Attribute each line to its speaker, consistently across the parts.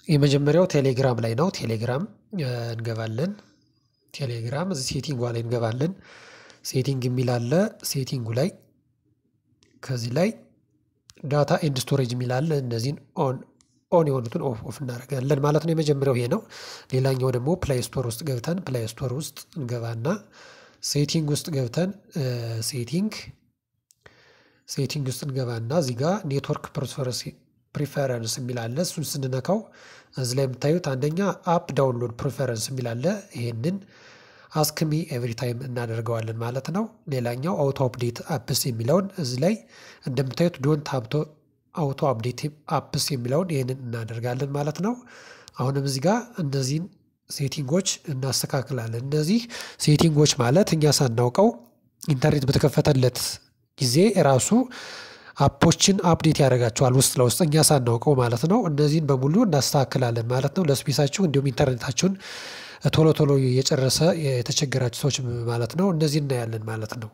Speaker 1: የመጀመሪያው ቴሌግራም ላይ ነው ቴሌግራም እንገባለን ቴሌግራም እዚህ ሴቲንጓ ላይ እንገባለን ሴቲንግ የሚል አለ ሴቲንጉ ላይ ከዚህ ላይ ዳታ ኤንድ ስቶሬጅ የሚል አለ እነዚህን ኦን ኦን የሆኑትን ኦፍ ኦፍ እናደርጋለን ማለት ነው። የመጀመሪያው ይሄ ነው። ሌላኛው ደግሞ ፕላይ ስቶር ውስጥ ገብተን ፕላይ ስቶር ውስጥ እንገባና ሴቲንግ ውስጥ ገብተን ሴቲንግ ሴቲንግ ውስጥ እንገባና እዚህ ጋር ኔትወርክ ፕሪፈረንስ የሚል አለ እሱን ስንነካው እዚህ ላይ የምታዩት አንደኛ አፕ ዳውንሎድ ፕሪፈረንስ የሚል አለ ይሄንን አስክሚ ኤቭሪ ታይም እናደርገዋለን ማለት ነው። ሌላኛው አውቶ አፕዴት አፕስ የሚለውን እዚህ ላይ እንደምታዩት ዶንት ሀብቶ አውቶ አፕዴት አፕስ የሚለውን ይህንን እናደርጋለን ማለት ነው። አሁንም እዚህ ጋር እነዚህን ሴቲንጎች እናስተካክላለን። እነዚህ ሴቲንጎች ማለት እኛ ሳናውቀው ኢንተርኔት በተከፈተለት ጊዜ ራሱ አፖችን አፕዴት ያደርጋቸዋል ውስጥ ለውስጥ እኛ ሳናውቀው ማለት ነው። እነዚህን በሙሉ እናስተካክላለን ማለት ነው። ለስፔሳችሁ እንዲሁም ኢንተርኔታችሁን ቶሎ ቶሎ የጨረሰ የተቸገራችሁ ሰዎች ማለት ነው። እነዚህ እናያለን ማለት ነው።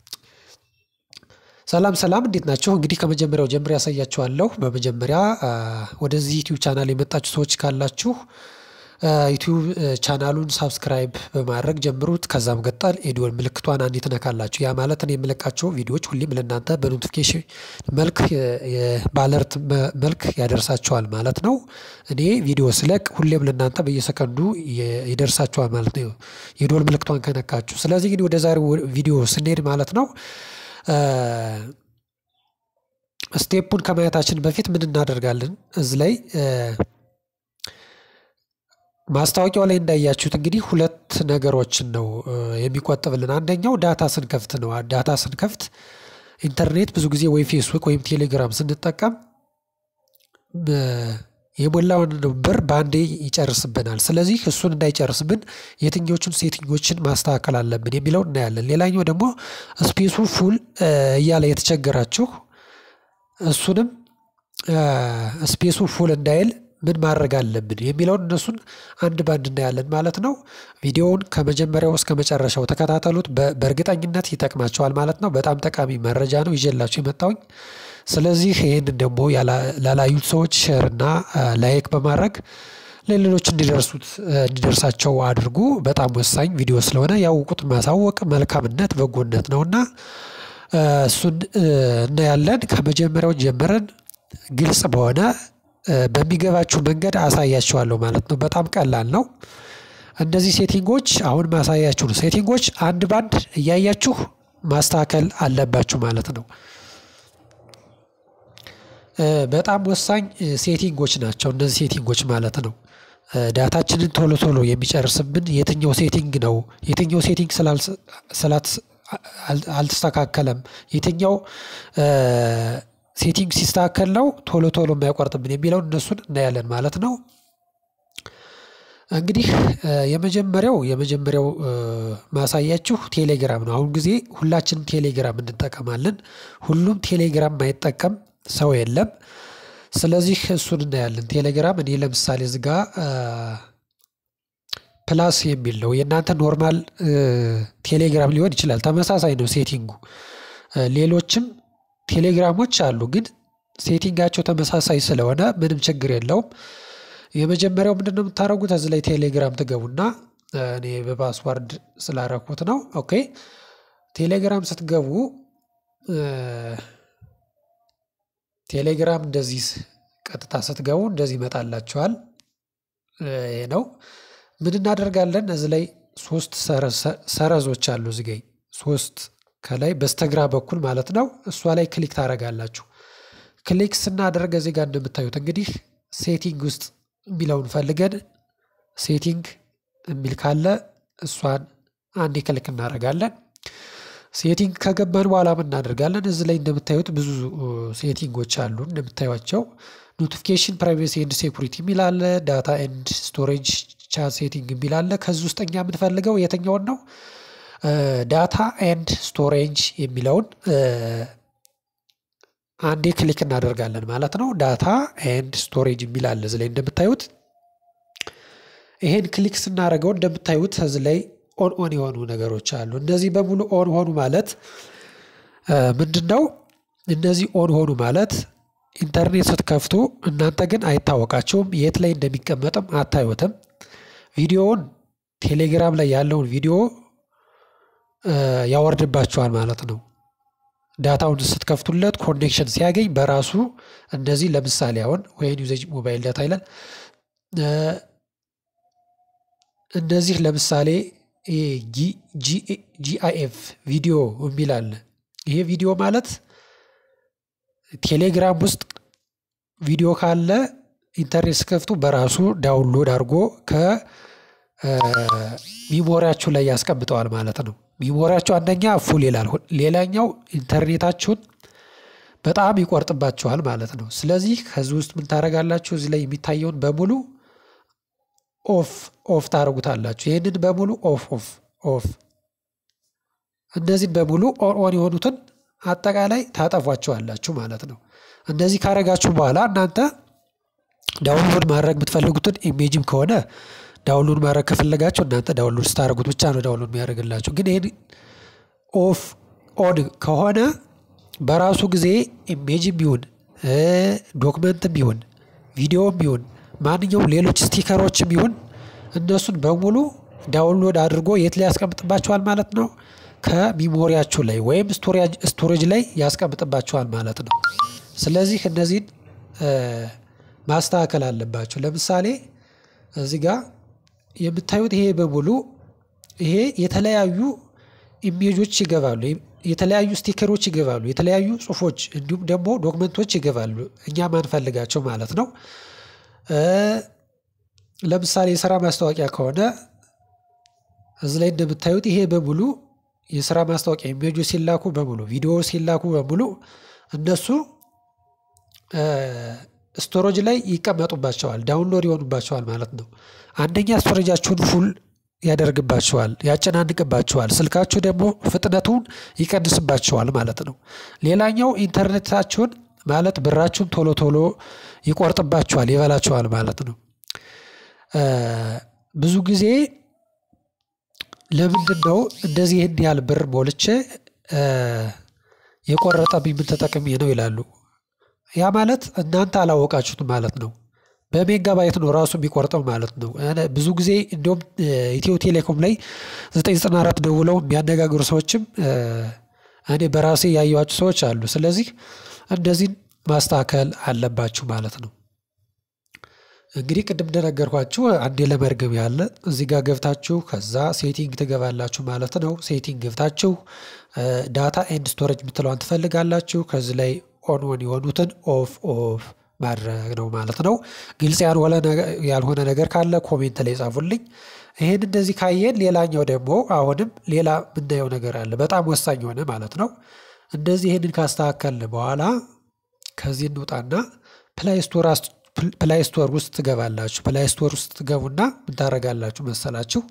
Speaker 1: ሰላም ሰላም፣ እንዴት ናቸው? እንግዲህ ከመጀመሪያው ጀምሮ ያሳያችኋለሁ። በመጀመሪያ ወደዚህ ዩቲዩብ ቻናል የመጣችሁ ሰዎች ካላችሁ ዩቲዩብ ቻናሉን ሳብስክራይብ በማድረግ ጀምሩት። ከዛም ቀጠል ኤዲዮን ምልክቷን አንዴ ትነካላችሁ። ያ ማለት እኔ የምለቃቸው ቪዲዮዎች ሁሌም ለእናንተ በኖቲፊኬሽን መልክ በአለርት መልክ ያደርሳቸዋል ማለት ነው። እኔ ቪዲዮ ስለቅ ሁሌም ለእናንተ በየሰከንዱ ይደርሳቸዋል ማለት ነው፣ የዶል ምልክቷን ከነካችሁ። ስለዚህ እንግዲህ ወደ ዛሬው ቪዲዮ ስንሄድ ማለት ነው ስቴፑን ከማየታችን በፊት ምን እናደርጋለን እዚህ ላይ ማስታወቂያው ላይ እንዳያችሁት እንግዲህ ሁለት ነገሮችን ነው የሚቆጥብልን። አንደኛው ዳታ ስንከፍት ነው። ዳታ ስንከፍት ኢንተርኔት ብዙ ጊዜ ወይ ፌስቡክ ወይም ቴሌግራም ስንጠቀም የሞላውን ብር በአንዴ ይጨርስብናል። ስለዚህ እሱን እንዳይጨርስብን የትኞቹን ሴቲንጎችን ማስተካከል አለብን የሚለው እናያለን። ሌላኛው ደግሞ ስፔሱ ፉል እያለ የተቸገራችሁ እሱንም ስፔሱ ፉል እንዳይል ምን ማድረግ አለብን የሚለውን እነሱን አንድ ባንድ እናያለን ማለት ነው። ቪዲዮውን ከመጀመሪያው እስከ መጨረሻው ተከታተሉት። በእርግጠኝነት ይጠቅማቸዋል ማለት ነው። በጣም ጠቃሚ መረጃ ነው ይዤላችሁ የመጣውኝ። ስለዚህ ይህንን ደግሞ ላላዩት ሰዎች ሼር እና ላይክ በማድረግ ለሌሎች እንዲደርሱት እንዲደርሳቸው አድርጉ። በጣም ወሳኝ ቪዲዮ ስለሆነ ያውቁት ማሳወቅ መልካምነት፣ በጎነት ነውና እሱን እናያለን። ከመጀመሪያው ጀምረን ግልጽ በሆነ በሚገባችሁ መንገድ አሳያችኋለሁ ማለት ነው። በጣም ቀላል ነው። እነዚህ ሴቲንጎች አሁን ማሳያችሁ ነው። ሴቲንጎች አንድ ባንድ እያያችሁ ማስተካከል አለባችሁ ማለት ነው። በጣም ወሳኝ ሴቲንጎች ናቸው እነዚህ ሴቲንጎች ማለት ነው። ዳታችንን ቶሎ ቶሎ የሚጨርስብን የትኛው ሴቲንግ ነው? የትኛው ሴቲንግ ስላት አልተስተካከለም? የትኛው ሴቲንግ ሲስተካከል ነው ቶሎ ቶሎ የማያቋርጥብን የሚለውን እነሱን እናያለን ማለት ነው። እንግዲህ የመጀመሪያው የመጀመሪያው ማሳያችሁ ቴሌግራም ነው። አሁን ጊዜ ሁላችንም ቴሌግራም እንጠቀማለን። ሁሉም ቴሌግራም ማይጠቀም ሰው የለም። ስለዚህ እሱን እናያለን። ቴሌግራም እኔ ለምሳሌ እዚህ ጋ ፕላስ የሚል ነው። የእናንተ ኖርማል ቴሌግራም ሊሆን ይችላል። ተመሳሳይ ነው ሴቲንጉ። ሌሎችም ቴሌግራሞች አሉ፣ ግን ሴቲንጋቸው ተመሳሳይ ስለሆነ ምንም ችግር የለውም። የመጀመሪያው ምንድን ነው የምታደርጉት? እዚህ ላይ ቴሌግራም ትገቡና እኔ በፓስዋርድ ስላረኩት ነው። ኦኬ ቴሌግራም ስትገቡ ቴሌግራም እንደዚህ ቀጥታ ስትገቡ እንደዚህ ይመጣላችኋል። ይሄ ነው። ምን እናደርጋለን? እዚህ ላይ ሶስት ሰረዞች አሉ። እዚህ ጋ ሶስት ከላይ በስተግራ በኩል ማለት ነው። እሷ ላይ ክሊክ ታደርጋላችሁ። ክሊክ ስናደርግ እዚህ ጋር እንደምታዩት እንግዲህ ሴቲንግ ውስጥ የሚለውን ፈልገን ሴቲንግ የሚል ካለ እሷን አንዴ ክሊክ እናደርጋለን። ሴቲንግ ከገባን በኋላ ምን እናደርጋለን? እዚህ ላይ እንደምታዩት ብዙ ሴቲንጎች አሉ እንደምታዩቸው ኖቲፊኬሽን፣ ፕራይቬሲ ኤንድ ሴኩሪቲ የሚል አለ። ዳታ ኤንድ ስቶሬጅ፣ ቻት ሴቲንግ የሚል አለ። ከዚህ ውስጥ እኛ የምንፈልገው የትኛውን ነው? ዳታ ኤንድ ስቶሬጅ የሚለውን አንዴ ክሊክ እናደርጋለን ማለት ነው። ዳታ ኤንድ ስቶሬጅ የሚል አለ እዚህ ላይ እንደምታዩት። ይሄን ክሊክ ስናደርገው እንደምታዩት እዚህ ላይ ኦን ኦን የሆኑ ነገሮች አሉ። እነዚህ በሙሉ ኦን ሆኑ ማለት ምንድን ነው? እነዚህ ኦን ሆኑ ማለት ኢንተርኔት ስትከፍቱ እናንተ ግን አይታወቃቸውም የት ላይ እንደሚቀመጥም አታዩትም። ቪዲዮውን ቴሌግራም ላይ ያለውን ቪዲዮ ያወርድባቸዋል ማለት ነው። ዳታውን ስትከፍቱለት ኮኔክሽን ሲያገኝ በራሱ እንደዚህ ለምሳሌ አሁን ወይን ዩዜጅ ሞባይል ዳታ ይላል። እንደዚህ ለምሳሌ ጂአይኤፍ ቪዲዮ የሚል አለ። ይሄ ቪዲዮ ማለት ቴሌግራም ውስጥ ቪዲዮ ካለ ኢንተርኔት ስከፍቱ በራሱ ዳውንሎድ አድርጎ ከሚሞሪያችሁ ላይ ያስቀምጠዋል ማለት ነው። ሚሞሪያችሁ አንደኛ ፉል ይላል፣ ሌላኛው ኢንተርኔታችሁን በጣም ይቆርጥባችኋል ማለት ነው። ስለዚህ ከዚህ ውስጥ ምን ታደርጋላችሁ? እዚህ ላይ የሚታየውን በሙሉ ኦፍ ኦፍ ታደርጉታላችሁ። ይህንን በሙሉ ኦፍ ኦፍ ኦፍ እነዚህን በሙሉ ኦን ኦን የሆኑትን አጠቃላይ ታጠፏቸዋላችሁ ማለት ነው። እንደዚህ ካረጋችሁ በኋላ እናንተ ዳውንሎድ ማድረግ የምትፈልጉትን ኢሜጅም ከሆነ ዳውንሎድ ማድረግ ከፈለጋችሁ እናንተ ዳውንሎድ ስታደርጉት ብቻ ነው ዳውንሎድ የሚያደርግላችሁ። ግን ይህን ኦፍ ኦን ከሆነ በራሱ ጊዜ ኢሜጅም ቢሆን ዶክመንትም ቢሆን ቪዲዮም ቢሆን ማንኛውም ሌሎች ስቲከሮችም ቢሆን እነሱን በሙሉ ዳውንሎድ አድርጎ የት ላይ ያስቀምጥባቸዋል ማለት ነው ከሚሞሪያችሁ ላይ ወይም ስቶሬጅ ላይ ያስቀምጥባቸዋል ማለት ነው። ስለዚህ እነዚህን ማስተካከል አለባቸው። ለምሳሌ እዚህ ጋር የምታዩት ይሄ በሙሉ ይሄ የተለያዩ ኢሜጆች ይገባሉ፣ የተለያዩ ስቲከሮች ይገባሉ፣ የተለያዩ ጽሁፎች እንዲሁም ደግሞ ዶክመንቶች ይገባሉ እኛ ማንፈልጋቸው ማለት ነው። ለምሳሌ የስራ ማስታወቂያ ከሆነ እዚህ ላይ እንደምታዩት ይሄ በሙሉ የስራ ማስታወቂያ ኢሜጆች ሲላኩ በሙሉ ቪዲዮ ሲላኩ በሙሉ እነሱ ስቶሬጅ ላይ ይቀመጡባቸዋል፣ ዳውንሎድ ይሆኑባቸዋል ማለት ነው። አንደኛ ስቶሬጃችሁን ፉል ያደርግባቸዋል፣ ያጨናንቅባቸዋል። ስልካችሁ ደግሞ ፍጥነቱን ይቀንስባቸዋል ማለት ነው። ሌላኛው ኢንተርኔታችሁን ማለት ብራችሁን ቶሎ ቶሎ ይቆርጥባቸዋል፣ ይበላቸዋል ማለት ነው። ብዙ ጊዜ ለምንድን ነው እንደዚህ ይህን ያህል ብር ሞልቼ የቆረጠብኝ ምን ተጠቅሜ ነው ይላሉ። ያ ማለት እናንተ አላወቃችሁት ማለት ነው። በሜጋባይት ነው ራሱ የሚቆርጠው ማለት ነው። ብዙ ጊዜ እንዲሁም ኢትዮ ቴሌኮም ላይ 994 ደውለው የሚያነጋግሩ ሰዎችም እኔ በራሴ ያየኋቸው ሰዎች አሉ። ስለዚህ እንደዚህን ማስተካከል አለባችሁ ማለት ነው። እንግዲህ ቅድም እንደነገርኳችሁ አንዴ ለመርገም ያለ እዚህ ጋር ገብታችሁ ከዛ ሴቲንግ ትገባላችሁ ማለት ነው። ሴቲንግ ገብታችሁ ዳታ ኤንድ ስቶሬጅ የምትለዋን ትፈልጋላችሁ። ከዚህ ላይ ኦን ኦን የሆኑትን ኦፍ ኦፍ ማድረግ ነው ማለት ነው። ግልጽ ያልሆነ ነገር ካለ ኮሜንት ላይ ጻፉልኝ። ይሄን እንደዚህ ካየን ሌላኛው ደግሞ አሁንም ሌላ የምናየው ነገር አለ በጣም ወሳኝ የሆነ ማለት ነው። እንደዚህ ይህንን ካስተካከልን በኋላ ከዚህ እንውጣና ፕላይ ስቶር ፕላይ ስቶር ውስጥ ትገባላችሁ። ፕላይ ስቶር ውስጥ ትገቡና ምን ታደርጋላችሁ መሰላችሁ?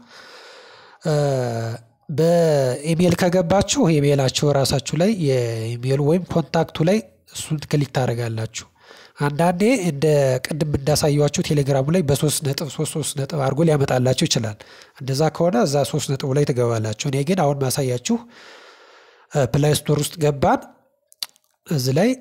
Speaker 1: በኢሜል ከገባችሁ ኢሜላችሁ ራሳችሁ ላይ የኢሜሉ ወይም ኮንታክቱ ላይ እሱን ክሊክ ታደርጋላችሁ። አንዳንዴ እንደ ቅድም እንዳሳየዋችሁ ቴሌግራሙ ላይ በሶስት ነጥብ ሶስት ሶስት ነጥብ አድርጎ ሊያመጣላችሁ ይችላል። እንደዛ ከሆነ እዛ ሶስት ነጥቡ ላይ ትገባላችሁ። እኔ ግን አሁን ማሳያችሁ ፕላይ ስቶር ውስጥ ገባን። እዚህ ላይ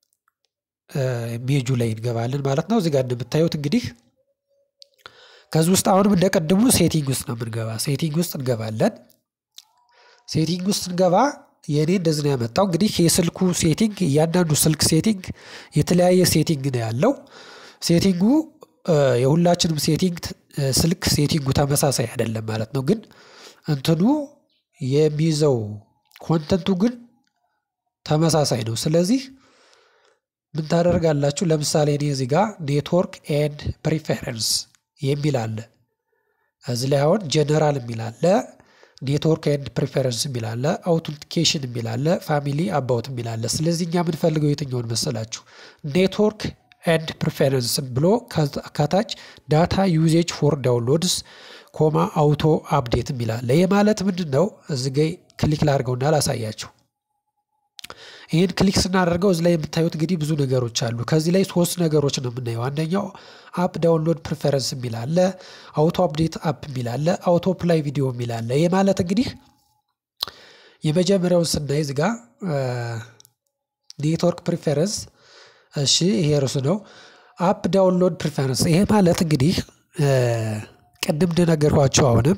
Speaker 1: ሜጁ ላይ እንገባለን ማለት ነው። እዚህ ጋር እንደምታዩት እንግዲህ ከዚህ ውስጥ አሁንም እንደቀድሙ ሴቲንግ ውስጥ ነው የምንገባ። ሴቲንግ ውስጥ እንገባለን። ሴቲንግ ውስጥ እንገባ የእኔ እንደዚህ ነው ያመጣው። እንግዲህ የስልኩ ሴቲንግ እያንዳንዱ ስልክ ሴቲንግ የተለያየ ሴቲንግ ነው ያለው። ሴቲንጉ የሁላችንም ሴቲንግ ስልክ ሴቲንጉ ተመሳሳይ አይደለም ማለት ነው። ግን እንትኑ የሚይዘው ኮንተንቱ ግን ተመሳሳይ ነው። ስለዚህ ምን ታደርጋላችሁ? ለምሳሌ እኔ እዚህ ጋር ኔትወርክ ኤንድ ፕሪፌረንስ የሚል አለ። እዚህ ላይ አሁን ጀነራል የሚል አለ ኔትወርክ ኤንድ ፕሪፈረንስ የሚል አለ፣ አውቶንቲኬሽን የሚል አለ፣ ፋሚሊ አባውት የሚል አለ። ስለዚህ እኛ የምንፈልገው የትኛውን መሰላችሁ? ኔትወርክ ኤንድ ፕሪፈረንስ ብሎ ከታች ዳታ ዩዜጅ ፎር ዳውንሎድስ ኮማ አውቶ አፕዴት የሚል አለ። ይህ ማለት ምንድን ነው? እዚ ጋ ክሊክ ላድርገውና ላሳያችሁ። ይህን ክሊክ ስናደርገው እዚ ላይ የምታዩት እንግዲህ ብዙ ነገሮች አሉ። ከዚህ ላይ ሶስት ነገሮች ነው የምናየው። አንደኛው አፕ ዳውንሎድ ፕሪፈረንስ የሚል አለ፣ አውቶ አፕዴት አፕ የሚል አለ፣ አውቶ ፕላይ ቪዲዮ የሚል አለ። ይህ ማለት እንግዲህ የመጀመሪያውን ስናይ እዚህ ጋ ኔትወርክ ፕሪፈረንስ እሺ ይሄ ርዕሱ ነው። አፕ ዳውንሎድ ፕሪፈረንስ ይሄ ማለት እንግዲህ ቅድም እንደነገርኳቸው አሁንም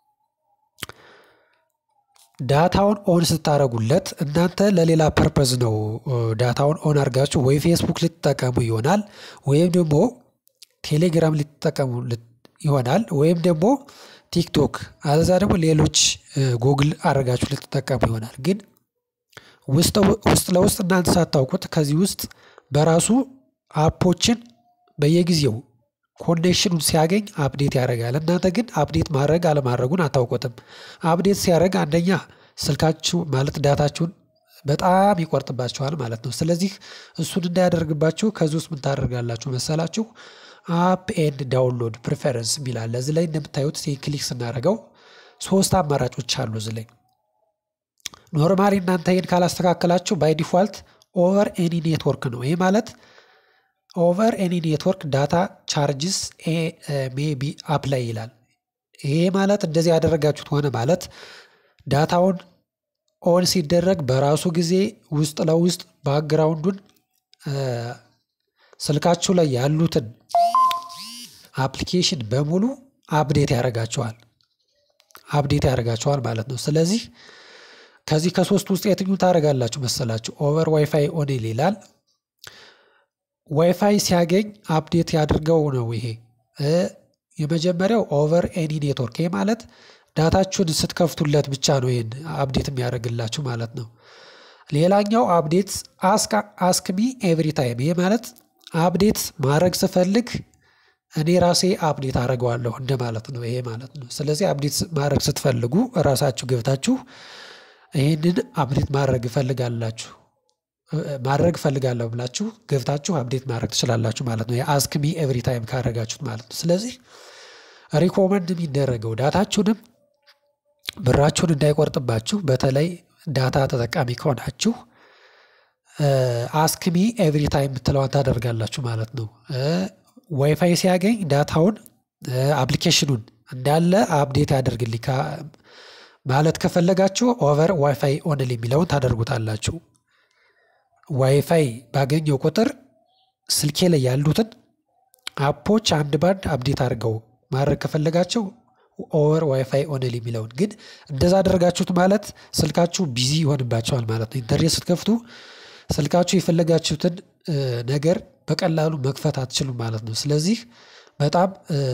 Speaker 1: ዳታውን ኦን ስታደርጉለት እናንተ ለሌላ ፐርፐዝ ነው ዳታውን ኦን አድርጋችሁ ወይ ፌስቡክ ልትጠቀሙ ይሆናል ወይም ደግሞ ቴሌግራም ልትጠቀሙ ይሆናል ወይም ደግሞ ቲክቶክ አለዛ ደግሞ ሌሎች ጉግል አድርጋችሁ ልትጠቀሙ ይሆናል። ግን ውስጥ ለውስጥ እናንተ ሳታውቁት ከዚህ ውስጥ በራሱ አፖችን በየጊዜው ኮኔክሽኑን ሲያገኝ አፕዴት ያደርጋል። እናንተ ግን አፕዴት ማድረግ አለማድረጉን አታውቁትም። አፕዴት ሲያደርግ አንደኛ ስልካችሁ ማለት ዳታችሁን በጣም ይቆርጥባችኋል ማለት ነው። ስለዚህ እሱን እንዳያደርግባችሁ ከዚህ ውስጥ ምን ታደርጋላችሁ መሰላችሁ? አፕ ኤንድ ዳውንሎድ ፕሪፈረንስ የሚል አለ። እዚህ ላይ እንደምታዩት ክሊክ ስናደርገው ሶስት አማራጮች አሉ። እዚህ ላይ ኖርማሊ እናንተ ይህን ካላስተካከላችሁ ባይ ዲፋልት ኦቨር ኤኒ ኔትወርክ ነው። ይህ ማለት ኦቨር ኤኒ ኔትወርክ ዳታ ቻርጅስ ሜቢ አፕላይ ይላል። ይሄ ማለት እንደዚህ ያደረጋችሁት ሆነ ማለት ዳታውን ኦን ሲደረግ በራሱ ጊዜ ውስጥ ለውስጥ ባክግራውንዱን ስልካችሁ ላይ ያሉትን አፕሊኬሽን በሙሉ አፕዴት ያደርጋቸዋል አፕዴት ያደርጋቸዋል ማለት ነው። ስለዚህ ከዚህ ከሶስት ውስጥ የትኙ ታደርጋላችሁ መሰላችሁ? ኦቨር ዋይፋይ ኦኔል ይላል። ዋይፋይ ሲያገኝ አፕዴት ያድርገው ነው። ይሄ የመጀመሪያው ኦቨር ኤኒ ኔትወርክ። ይሄ ማለት ዳታችሁን ስትከፍቱለት ብቻ ነው ይህን አፕዴት የሚያደርግላችሁ ማለት ነው። ሌላኛው አፕዴት አስክሚ ኤቭሪ ታይም። ይሄ ማለት አፕዴት ማድረግ ስፈልግ እኔ ራሴ አፕዴት አደርገዋለሁ እንደማለት ነው። ይሄ ማለት ነው። ስለዚህ አፕዴት ማድረግ ስትፈልጉ ራሳችሁ ገብታችሁ ይህንን አፕዴት ማድረግ እፈልጋላችሁ ማድረግ እፈልጋለሁ ብላችሁ ገብታችሁ አፕዴት ማድረግ ትችላላችሁ ማለት ነው። የአስክሚ ኤቭሪ ታይም ካደረጋችሁት ማለት ነው። ስለዚህ ሪኮመንድ የሚደረገው ዳታችሁንም ብራችሁን እንዳይቆርጥባችሁ በተለይ ዳታ ተጠቃሚ ከሆናችሁ አስክሚ ኤቭሪ ታይም የምትለዋን ታደርጋላችሁ ማለት ነው። ዋይፋይ ሲያገኝ ዳታውን አፕሊኬሽኑን እንዳለ አፕዴት ያደርግልኝ ማለት ከፈለጋችሁ ኦቨር ዋይፋይ ኦንል የሚለውን ታደርጉታላችሁ። ዋይፋይ ባገኘው ቁጥር ስልኬ ላይ ያሉትን አፖች አንድ ባንድ አፕዴት አድርገው ማድረግ ከፈለጋቸው ኦቨር ዋይፋይ ኦንል የሚለውን ግን እንደዛ አደረጋችሁት ማለት ስልካችሁ ቢዚ ይሆንባቸዋል ማለት ነው። ኢንተርኔት ስትከፍቱ ስልካችሁ የፈለጋችሁትን ነገር በቀላሉ መክፈት አትችሉም ማለት ነው። ስለዚህ በጣም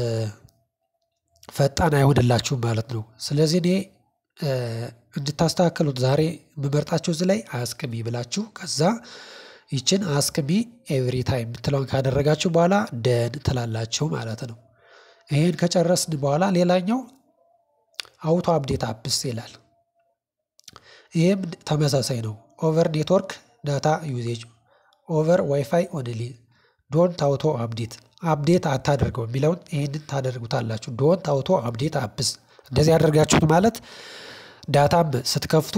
Speaker 1: ፈጣን አይሆንላችሁም ማለት ነው። ስለዚህ እኔ እንድታስተካከሉት ዛሬ የምመርጣችሁ እዚህ ላይ አስክሚ ብላችሁ ከዛ ይችን አስክሚ ኤቭሪ ታይም የምትለውን ካደረጋችሁ በኋላ ደን ትላላችሁ ማለት ነው። ይሄን ከጨረስን በኋላ ሌላኛው አውቶ አፕዴት አፕስ ይላል። ይህም ተመሳሳይ ነው። ኦቨር ኔትወርክ ዳታ ዩዜጅ ኦቨር ዋይፋይ ኦንሊ ዶንት አውቶ አፕዴት አፕዴት አታደርገው የሚለውን ይህንን ታደርጉታላችሁ። ዶንት አውቶ አፕዴት አፕስ እንደዚህ ያደርጋችሁት ማለት ዳታም ስትከፍቱ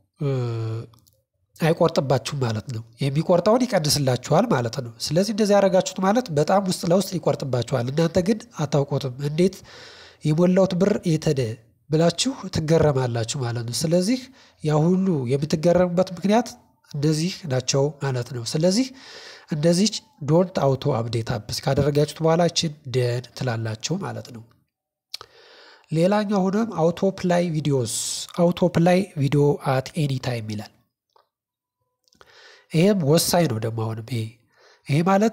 Speaker 1: አይቆርጥባችሁም ማለት ነው። የሚቆርጠውን ይቀንስላችኋል ማለት ነው። ስለዚህ እንደዚህ ያደረጋችሁት ማለት በጣም ውስጥ ለውስጥ ይቆርጥባችኋል። እናንተ ግን አታውቁትም። እንዴት የሞላውት ብር የተደ ብላችሁ ትገረማላችሁ ማለት ነው። ስለዚህ ያ ሁሉ የምትገረሙበት ምክንያት እንደዚህ ናቸው ማለት ነው። ስለዚህ እንደዚህ ዶንት አውቶ አፕዴት አፕስ ካደረጋችሁት በኋላ ችን ደን ትላላችሁ ማለት ነው። ሌላኛው ሆኖም አውቶ ፕላይ ቪዲዮስ አውቶ ፕላይ ቪዲዮ አት ኤኒ ታይም ይላል። ይሄም ወሳኝ ነው ደግሞ አሁንም ይሄ ይሄ ማለት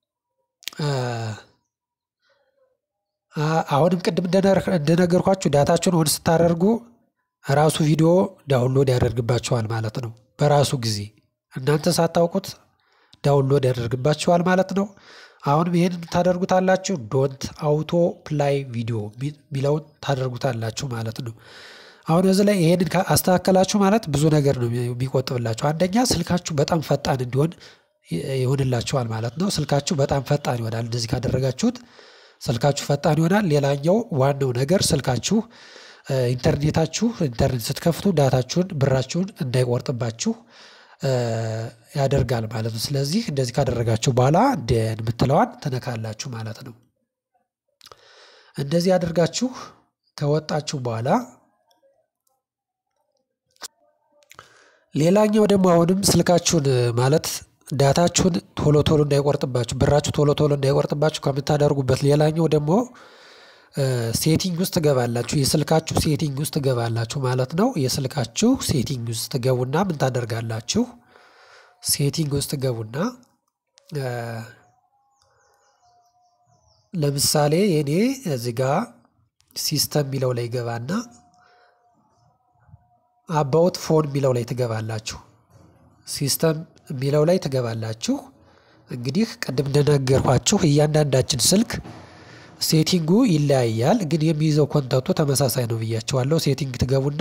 Speaker 1: አሁንም ቅድም እንደነገርኳችሁ ዳታችሁን ኦን ስታደርጉ ራሱ ቪዲዮ ዳውንሎድ ያደርግባችኋል ማለት ነው። በራሱ ጊዜ እናንተ ሳታውቁት ዳውንሎድ ያደርግባችኋል ማለት ነው። አሁንም ይህንን ታደርጉታላችሁ ዶንት አውቶ ፕላይ ቪዲዮ የሚለውን ታደርጉታላችሁ ማለት ነው። አሁን እዚህ ላይ ይሄንን አስተካከላችሁ ማለት ብዙ ነገር ነው የሚቆጥብላችሁ። አንደኛ ስልካችሁ በጣም ፈጣን እንዲሆን ይሆንላችኋል ማለት ነው። ስልካችሁ በጣም ፈጣን ይሆናል እንደዚህ ካደረጋችሁት ስልካችሁ ፈጣን ይሆናል። ሌላኛው ዋናው ነገር ስልካችሁ ኢንተርኔታችሁ ኢንተርኔት ስትከፍቱ ዳታችሁን ብራችሁን እንዳይቆርጥባችሁ ያደርጋል ማለት ነው። ስለዚህ እንደዚህ ካደረጋችሁ በኋላ ደን የምትለዋን ትነካላችሁ ማለት ነው። እንደዚህ ያደርጋችሁ ከወጣችሁ በኋላ ሌላኛው ደግሞ አሁንም ስልካችሁን ማለት ዳታችሁን ቶሎ ቶሎ እንዳይቆርጥባችሁ ብራችሁ ቶሎ ቶሎ እንዳይቆርጥባችሁ ከምታደርጉበት ሌላኛው ደግሞ ሴቲንግ ውስጥ ትገባላችሁ የስልካችሁ ሴቲንግ ውስጥ ትገባላችሁ ማለት ነው። የስልካችሁ ሴቲንግ ውስጥ ትገቡና ምን ታደርጋላችሁ? ሴቲንግ ውስጥ ትገቡና ለምሳሌ የኔ እዚህ ጋ ሲስተም የሚለው ላይ ገባና አባውት ፎን የሚለው ላይ ትገባላችሁ። ሲስተም የሚለው ላይ ትገባላችሁ። እንግዲህ ቅድም እንደነገርኳችሁ እያንዳንዳችን ስልክ ሴቲንጉ ይለያያል፣ ግን የሚይዘው ኮንተንቱ ተመሳሳይ ነው ብያቸዋለሁ። ሴቲንግ ትገቡና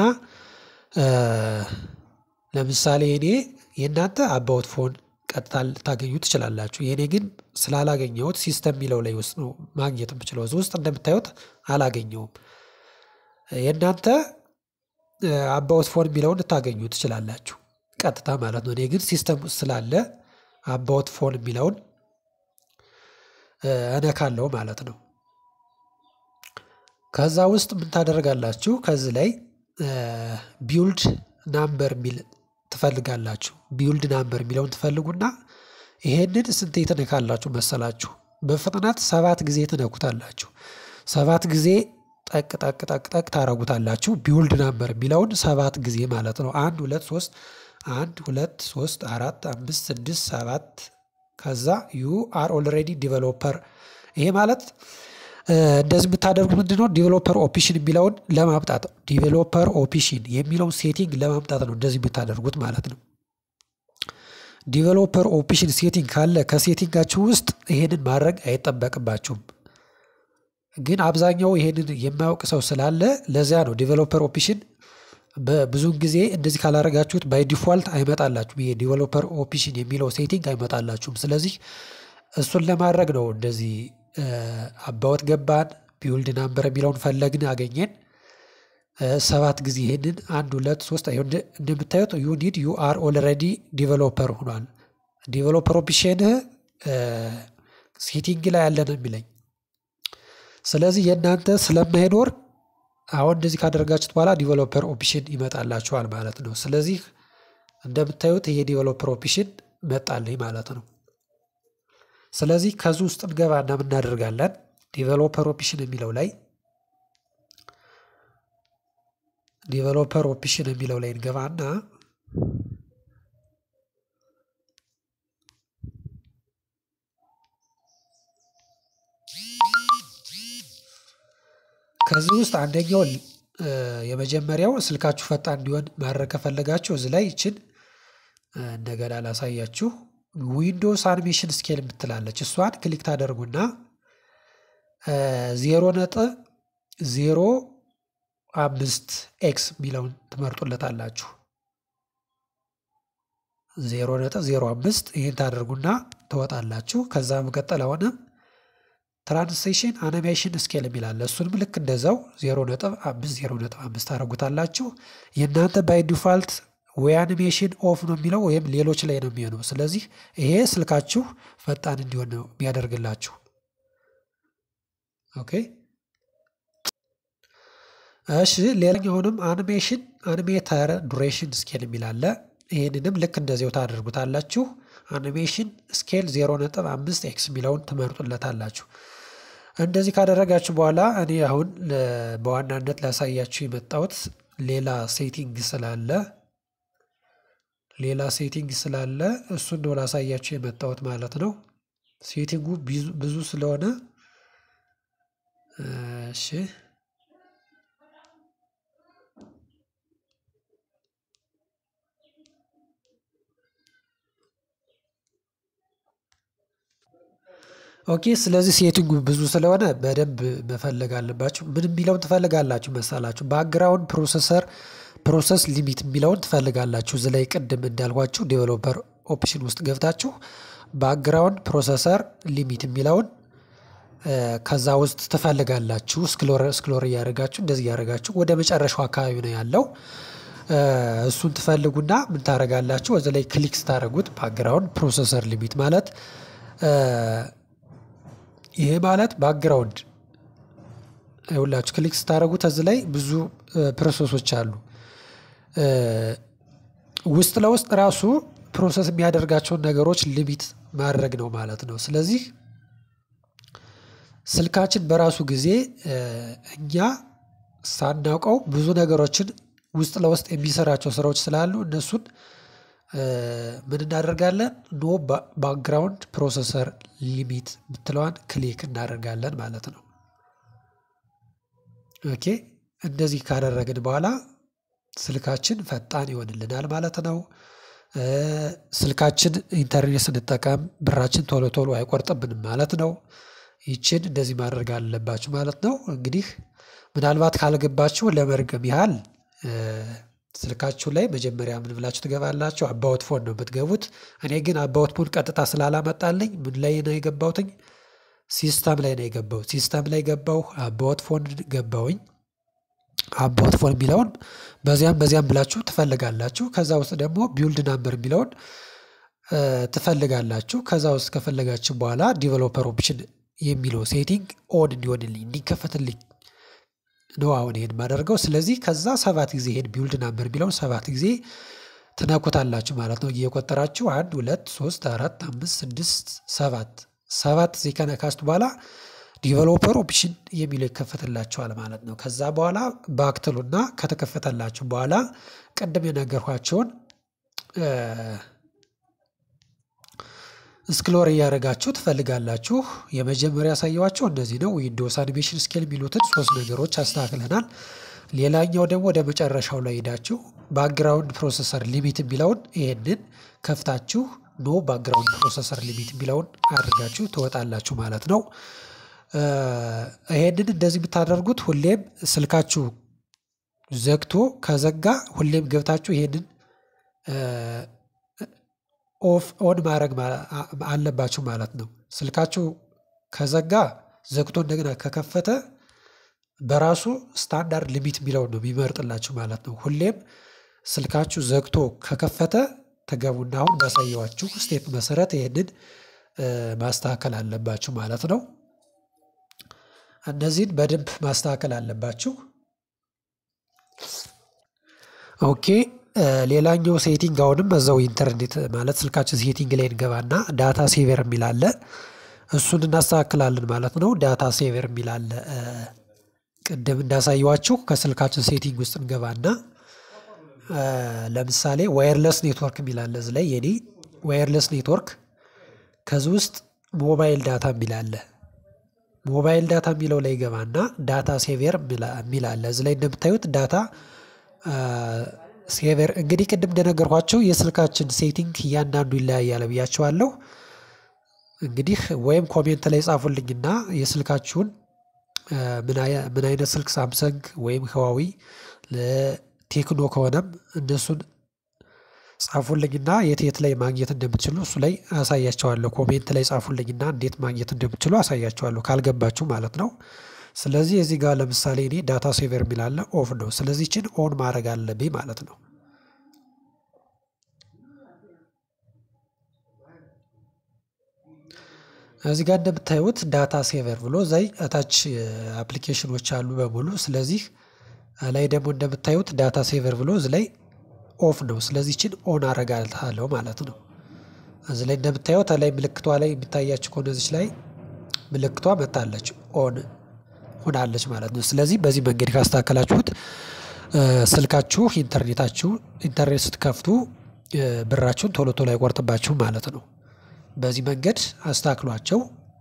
Speaker 1: ለምሳሌ እኔ የእናንተ አባውት ፎን ቀጥታ ልታገኙ ትችላላችሁ። የእኔ ግን ስላላገኘሁት ሲስተም የሚለው ላይ ውስጥ ነው ማግኘት የምችለው። እዚህ ውስጥ እንደምታዩት አላገኘውም። የእናንተ አባውት ፎን የሚለውን ልታገኙ ትችላላችሁ ቀጥታ ማለት ነው። እኔ ግን ሲስተም ውስጥ ስላለ አባውት ፎን የሚለውን እነካለው ማለት ነው። ከዛ ውስጥ ምን ታደርጋላችሁ? ከዚህ ላይ ቢውልድ ናምበር የሚል ትፈልጋላችሁ። ቢውልድ ናምበር የሚለውን ትፈልጉና ይሄንን ስንቴ ትነካላችሁ መሰላችሁ? በፍጥነት ሰባት ጊዜ ትነኩታላችሁ። ሰባት ጊዜ ጠቅ ጠቅ ጠቅ ጠቅ ታረጉታላችሁ። ቢውልድ ናምበር የሚለውን ሰባት ጊዜ ማለት ነው። አንድ ሁለት ሶስት አንድ ሁለት ሶስት አራት አምስት ስድስት ሰባት ከዛ ዩ አር ኦልሬዲ ዲቨሎፐር ይሄ ማለት እንደዚህ የምታደርጉት ምንድነው? ዲቨሎፐር ኦፕሽን የሚለውን ለማምጣት ዲቨሎፐር ኦፕሽን የሚለውን ሴቲንግ ለማምጣት ነው እንደዚህ የምታደርጉት ማለት ነው። ዲቨሎፐር ኦፕሽን ሴቲንግ ካለ ከሴቲንጋችሁ ውስጥ ይሄንን ማድረግ አይጠበቅባችሁም። ግን አብዛኛው ይሄንን የማያውቅ ሰው ስላለ ለዚያ ነው ዲቨሎፐር ኦፕሽን በብዙውን ጊዜ እንደዚህ ካላረጋችሁት ባይ ዲፎልት አይመጣላችሁም። ይሄ ዲቨሎፐር ኦፕሽን የሚለው ሴቲንግ አይመጣላችሁም። ስለዚህ እሱን ለማድረግ ነው እንደዚህ አባወት ገባን ቢውልድ ናምበር የሚለውን ፈለግን አገኘን። ሰባት ጊዜ ይህንን አንድ ሁለት ሶስት እንደምታዩት ዩ ኒድ ዩ አር ኦልሬዲ ዲቨሎፐር ሆኗል። ዲቨሎፐር ኦፕሽንህ ሴቲንግ ላይ ያለ ነው የሚለኝ። ስለዚህ የእናንተ ስለማይኖር አሁን እንደዚህ ካደረጋችሁት በኋላ ዲቨሎፐር ኦፕሽን ይመጣላችኋል ማለት ነው። ስለዚህ እንደምታዩት ይሄ ዲቨሎፐር ኦፕሽን መጣልኝ ማለት ነው። ስለዚህ ከዚህ ውስጥ እንገባና ምን እናደርጋለን? ዲቨሎፐር ኦፕሽን የሚለው ላይ ዲቨሎፐር ኦፕሽን የሚለው ላይ እንገባና ከዚህ ውስጥ አንደኛው የመጀመሪያው ስልካችሁ ፈጣን እንዲሆን ማድረግ ከፈለጋችሁ እዚህ ላይ ይችን እንደገና ላሳያችሁ። ዊንዶውስ አኒሜሽን ስኬል የምትላለች እሷን ክሊክ ታደርጉና ዜሮ ነጥብ ዜሮ አምስት ኤክስ የሚለውን ትመርጡለታላችሁ። ዜሮ ነጥብ ዜሮ አምስት ይህን ታደርጉና ትወጣላችሁ። ከዛ መቀጠል አሁን ትራንስሌሽን አኒሜሽን ስኬል የሚላለ እሱንም ልክ እንደዛው ዜሮ ነጥብ አምስት ዜሮ ነጥብ አምስት ታደርጉታላችሁ። የእናንተ ባይ ዲፋልት ወይ አኒሜሽን ኦፍ ነው የሚለው ወይም ሌሎች ላይ ነው የሚሆነው። ስለዚህ ይሄ ስልካችሁ ፈጣን እንዲሆን ነው የሚያደርግላችሁ። ኦኬ እሺ። ሌላኛውንም አኒሜሽን አኒሜተር ዱሬሽን ስኬል የሚላለ ይህንንም ልክ እንደዚያው ታደርጉታላችሁ። አኒሜሽን ስኬል ዜሮ ነጥብ አምስት ኤክስ የሚለውን ትመርጡለታላችሁ። እንደዚህ ካደረጋችሁ በኋላ እኔ አሁን በዋናነት ላሳያችሁ የመጣሁት ሌላ ሴቲንግ ስላለ ሌላ ሴቲንግ ስላለ እሱን ነው ላሳያችሁ የመጣሁት ማለት ነው። ሴቲንጉ ብዙ ስለሆነ እሺ ኦኬ ስለዚህ ሴቲንጉ ብዙ ስለሆነ በደንብ መፈለግ አለባችሁ። ምን የሚለውን ትፈልጋላችሁ መሳላችሁ? ባክግራውንድ ፕሮሰሰር ፕሮሰስ ሊሚት የሚለውን ትፈልጋላችሁ። እዚ ላይ ቅድም እንዳልኳችሁ ዴቨሎፐር ኦፕሽን ውስጥ ገብታችሁ ባክግራውንድ ፕሮሰሰር ሊሚት የሚለውን ከዛ ውስጥ ትፈልጋላችሁ። ስክሎር ስክሎር እያደረጋችሁ እንደዚህ እያደረጋችሁ ወደ መጨረሻው አካባቢ ነው ያለው። እሱን ትፈልጉና ምን ታደርጋላችሁ? እዚ ላይ ክሊክ ስታደርጉት ባክግራውንድ ፕሮሰሰር ሊሚት ማለት ይሄ ማለት ባክግራውንድ ይኸውላችሁ ክሊክ ስታደርጉት እዚህ ላይ ብዙ ፕሮሰሶች አሉ። ውስጥ ለውስጥ ራሱ ፕሮሰስ የሚያደርጋቸውን ነገሮች ሊሚት ማድረግ ነው ማለት ነው። ስለዚህ ስልካችን በራሱ ጊዜ እኛ ሳናውቀው ብዙ ነገሮችን ውስጥ ለውስጥ የሚሰራቸው ስራዎች ስላሉ እነሱን ምን እናደርጋለን ኖ ባክግራውንድ ፕሮሰሰር ሊሚት የምትለዋን ክሊክ እናደርጋለን ማለት ነው። ኦኬ እንደዚህ ካደረግን በኋላ ስልካችን ፈጣን ይሆንልናል ማለት ነው። ስልካችን ኢንተርኔት ስንጠቀም ብራችን ቶሎ ቶሎ አይቆርጥብንም ማለት ነው። ይችን እንደዚህ ማድረግ አለባችሁ ማለት ነው። እንግዲህ ምናልባት ካልገባችሁ ለመርገም ያህል ስልካችሁ ላይ መጀመሪያ ምን ብላችሁ ትገባላችሁ? አባውት ፎን ነው የምትገቡት። እኔ ግን አባውት ፎን ቀጥታ ስላላመጣልኝ ምን ላይ ነው የገባሁትኝ? ሲስተም ላይ ነው የገባሁት። ሲስተም ላይ ገባሁ፣ አባውት ፎን ገባሁኝ። አባውት ፎን የሚለውን በዚያም በዚያም ብላችሁ ትፈልጋላችሁ። ከዛ ውስጥ ደግሞ ቢውልድ ናምበር የሚለውን ትፈልጋላችሁ። ከዛ ውስጥ ከፈለጋችሁ በኋላ ዲቨሎፐር ኦፕሽን የሚለው ሴቲንግ ኦን እንዲሆንልኝ እንዲከፈትልኝ ነው አሁን ይሄን የማደርገው። ስለዚህ ከዛ ሰባት ጊዜ ይሄን ቢውልድ ናምበር የሚለውን ሰባት ጊዜ ትነኩታላችሁ ማለት ነው። እየቆጠራችሁ አንድ ሁለት ሶስት አራት አምስት ስድስት ሰባት ሰባት ጊዜ ከነካስቱ በኋላ ዲቨሎፐር ኦፕሽን የሚለው ይከፈትላችኋል ማለት ነው። ከዛ በኋላ ባክትሉና ከተከፈተላችሁ በኋላ ቅድም የነገርኳቸውን ስክሎር እያደረጋችሁ ትፈልጋላችሁ። የመጀመሪያ ያሳየዋቸው እንደዚህ ነው። ዊንዶውስ አኒሜሽን ስኬል የሚሉትን ሶስት ነገሮች አስተካክለናል። ሌላኛው ደግሞ ወደ መጨረሻው ላይ ሄዳችሁ ባክግራውንድ ፕሮሰሰር ሊሚት የሚለውን ይሄንን ከፍታችሁ ኖ ባክግራውንድ ፕሮሰሰር ሊሚት የሚለውን አድርጋችሁ ትወጣላችሁ ማለት ነው። ይሄንን እንደዚህ የምታደርጉት ሁሌም ስልካችሁ ዘግቶ ከዘጋ ሁሌም ገብታችሁ ይሄንን ኦፍ ኦን ማድረግ አለባችሁ ማለት ነው። ስልካችሁ ከዘጋ ዘግቶ እንደገና ከከፈተ በራሱ ስታንዳርድ ሊሚት የሚለውን ነው የሚመርጥላችሁ ማለት ነው። ሁሌም ስልካችሁ ዘግቶ ከከፈተ ተገቡና አሁን ባሳየዋችሁ ስቴፕ መሰረት ይህንን ማስተካከል አለባችሁ ማለት ነው። እነዚህን በደንብ ማስተካከል አለባችሁ። ኦኬ ሌላኛው ሴቲንግ አሁንም በዛው ኢንተርኔት ማለት ስልካችን ሴቲንግ ላይ እንገባና ዳታ ሴቨር የሚል አለ። እሱን እናስተካክላለን ማለት ነው። ዳታ ሴቨር የሚል አለ። ቅድም እንዳሳየዋችሁ ከስልካችን ሴቲንግ ውስጥ እንገባና ለምሳሌ ዋየርለስ ኔትወርክ የሚል አለ። እዚህ ላይ የኔ ዋየርለስ ኔትወርክ ከዚህ ውስጥ ሞባይል ዳታ የሚል አለ። ሞባይል ዳታ የሚለው ላይ ገባና ዳታ ሴቨር የሚል አለ። እዚህ ላይ እንደምታዩት ዳታ ሴቨር እንግዲህ ቅድም እንደነገርኳቸው የስልካችን ሴቲንግ እያንዳንዱ ይለያያል ብያቸዋለሁ። እንግዲህ ወይም ኮሜንት ላይ ጻፉልኝና የስልካችሁን ምን አይነት ስልክ ሳምሰንግ ወይም ህዋዊ ቴክኖ ከሆነም እነሱን ጻፉልኝና የት የት ላይ ማግኘት እንደምትችሉ እሱ ላይ አሳያቸዋለሁ። ኮሜንት ላይ ጻፉልኝና እንዴት ማግኘት እንደምትችሉ አሳያቸዋለሁ ካልገባችሁ ማለት ነው። ስለዚህ እዚህ ጋር ለምሳሌ እኔ ዳታ ሴቨር የሚላለ ኦፍ ነው። ስለዚህ ችን ኦን ማድረግ አለብኝ ማለት ነው። እዚህ ጋር እንደምታዩት ዳታ ሴቨር ብሎ ዘይ እታች አፕሊኬሽኖች አሉ በሙሉ። ስለዚህ ላይ ደግሞ እንደምታዩት ዳታ ሴቨር ብሎ እዚ ላይ ኦፍ ነው። ስለዚህ ችን ኦን አረጋታለሁ ማለት ነው። እዚህ ላይ እንደምታዩት ላይ ምልክቷ ላይ የሚታያችሁ ከሆነ እዚች ላይ ምልክቷ መታለች ኦን ሆናለች ማለት ነው። ስለዚህ በዚህ መንገድ ካስተካከላችሁት ስልካችሁ ኢንተርኔታችሁ ኢንተርኔት ስትከፍቱ ብራችሁን ቶሎ ቶሎ አይቆርጥባችሁም ማለት ነው። በዚህ መንገድ አስተካክሏቸው።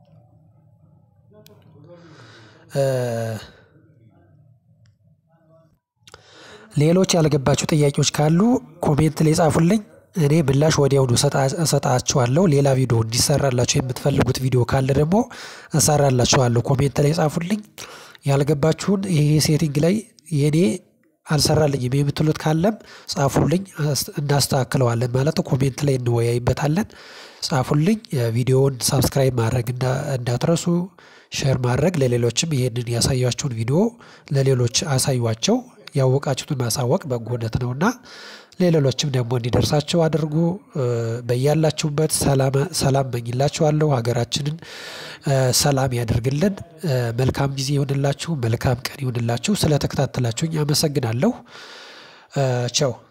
Speaker 1: ሌሎች ያልገባችሁ ጥያቄዎች ካሉ ኮሜንት ላይ ጻፉልኝ። እኔ ምላሽ ወዲያውኑ እሰጣችኋለሁ። ሌላ ቪዲዮ እንዲሰራላችሁ የምትፈልጉት ቪዲዮ ካለ ደግሞ እሰራላችኋለሁ። ኮሜንት ላይ ጻፉልኝ። ያልገባችሁን ይሄ ሴቲንግ ላይ የኔ አልሰራልኝም የምትሉት ካለም ጻፉልኝ፣ እናስተካክለዋለን ማለት ነው። ኮሜንት ላይ እንወያይበታለን። ጻፉልኝ። ቪዲዮውን ሳብስክራይብ ማድረግ እንዳትረሱ፣ ሼር ማድረግ ለሌሎችም ይሄንን ያሳያችሁን ቪዲዮ ለሌሎች አሳዩዋቸው። ያወቃችሁትን ማሳወቅ በጎነት ነውና ለሌሎችም ደግሞ እንዲደርሳቸው አድርጉ። በያላችሁበት ሰላም መኝላችኋለሁ። ሀገራችንን ሰላም ያደርግልን። መልካም ጊዜ ይሁንላችሁ። መልካም ቀን ይሁንላችሁ። ስለተከታተላችሁኝ አመሰግናለሁ። ቸው